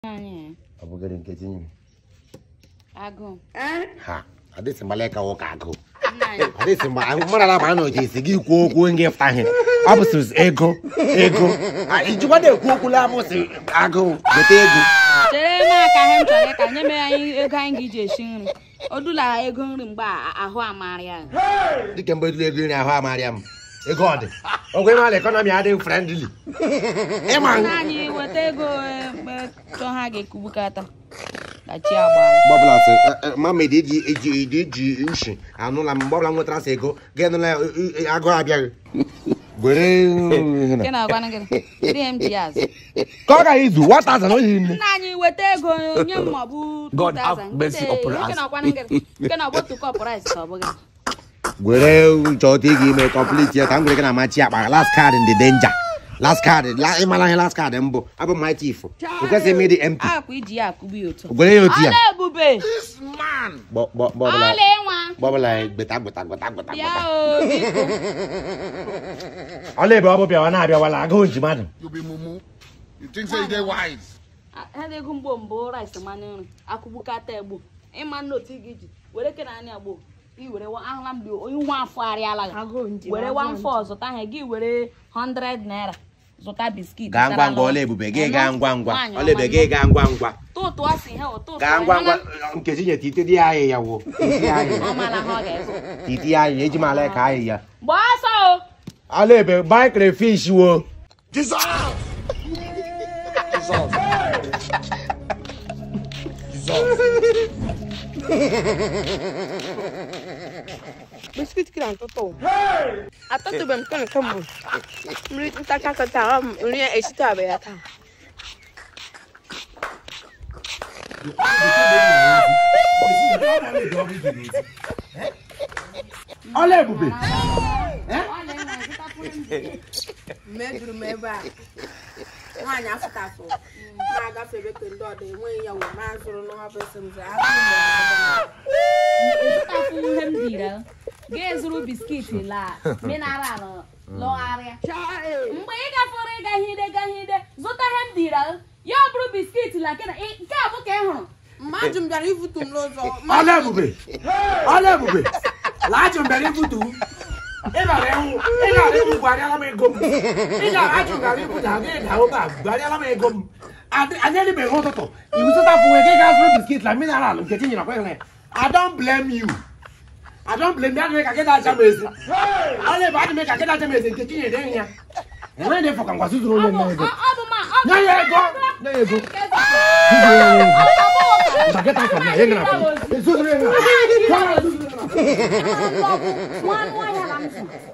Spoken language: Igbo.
anyị ọ bụgịrị nkechi nyere agụụ ha adịsị mgbala ka ụka agụ nna anyị adịsị mgbe ahụ mmadụ ala baa n'oche isi gị kwuo okwu ngị ftaghị ọ bụ sịrị ego ego Ah, ijikwa na-ekwu okwu lamụsị agụ gote ego chere m aka ihe m chọrọ ịka nye mere anyị ego anyị ga-eji esi nri o dula ego nri mgbe a- ahụ amarị ya dịka mgbe dịla ego nri ahụ amarịa m ego ọ dị ọgwụ ịmala ekọnọmi adịghị frendli ịma nna anyị weta ego ebe chọ ha ga-ekubukata ka chi agbara gbọbụla sị mamedi eji eji eji eji nshi anụla m mgbe ọbụla m nwetara sị ego ga enụla agụ abịaghị gwere nke na-agwana gị ndị m ji azụ ka ọ gaghị izu 1000 oyi nne nna anyị weta ego nye m maọbụ God 2000 have mercy Nke- upon nke us. na-agwana gị nke na ọbụ tukọ price ka ọ bụghị gwere chọta ị ga-ime kọmplit ya ka m gwere gị na machi akpa last card in the danger last card la- ịmala ihe last card mbụ abụ my chief o kwesịghị ime dị empty akwa iji ya akụbi otu gwere ya otu ya ọla ebube Gbọ- gbọ- gbọbụla ọla ịnwa gbọbụla gbeta gbeta gbeta gbeta bịa gbeta o biko ọla ebe ọ bụ bịawa na-abịawala agụụ ji mmadụ You be mumu. You think say you dey wise? ha dị ego mgbo mbụ rice mmanụ nri akụgbukata egbo ịma nna otu ị ga-eji were kena anya gbo i were wa- ahụla m dị onye nwa afọ arịala gị were one four zụta ihe gị were 100 naira zụta biskit gaa ngwa ngwa ọla ebube gị gaa ngwa ngwa ọla ebube gị gaa ngwa ngwa tụtụ asị ihe ụtụtụ gaa ngwa ngwa nkechi nye titi dị anyị ya wo titi anyị ọ mara ha ọ ga-ezu titi anyị eji mala ka anyị ya gbaa ọsọ o ọla ebe bai crayfish wo Jesus! Jesus! Jesus! biskit kiri atụtụ atụtụbe m kemgbe kemgbe nri ntacha kata ọ m nri ya esitabe ya taa ọla ebube mejuru m ebe a nwaanyị afụtafụ ma agafe ebe ke ndị ọdụ enweghị ya wee ma zụrụ n'ọha besi m zụ ịzụtafụ ihe m dira ga-ezuru biskit la mineral lọgharịa mgbe ị gafere ịga hide ga hide zụta ihe m dira ya ọ bụrụ biskit la nke na- ị- nke a bụ ka ị hụrụ mmadụ m bịara ifutu m n'ụzọ ọla ebube ọla ebube laajụ mbere ibutu ị gara ịhụ ị gara ịhụ gwarịala m ego m ị gara ajụ gara ibutu ha gị daa obe a gwarịala m ego m Adị- anyị eribeghị ụtụtụ iwu zụtapụ wee gị gaa zụrụ biskit na mineral nke tinyere kwa ihe I don't blame you I don't blame you adịghị ka gị dacha m ezi ọla ebe adịghị ka gị dacha m ezi nke tinyere ihe ya enweghị na ịfọ ka ngwa zụzụrụ onye nne ego Ọ- ọ bụ ma ọ bụ nye ya ego nye ya ego zụzụrụ ya ego Bageta ka na yenga na pe. Zuzure na. Zuzure na. nwa nwa ya na m zụ